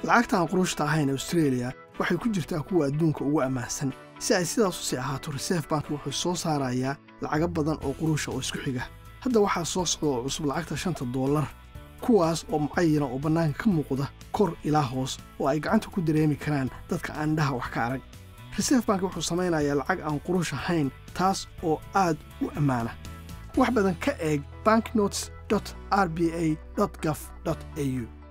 lacagta aan quruushta ahayn australia waxay ku jirtaa kuwa adduunka ugu ammaansan si ay sidaas u sii ahaato reserve bank wuxuu soo saarayaa lacago badan oo quruusha oo isku xiga hadda waxaa soo socda oo cusub lacagta shanta dollar kuwaas oo mucayana oo bannaanka ka muuqda kor ilaa hoos oo ay gacanta ku dareemi karaan dadka aan indhaha wax ka arag reserve bank wuxuu samaynayaa lacag aan quruush ahayn taas oo aad u ammaana wax badan ka eeg banknotes r b a gov au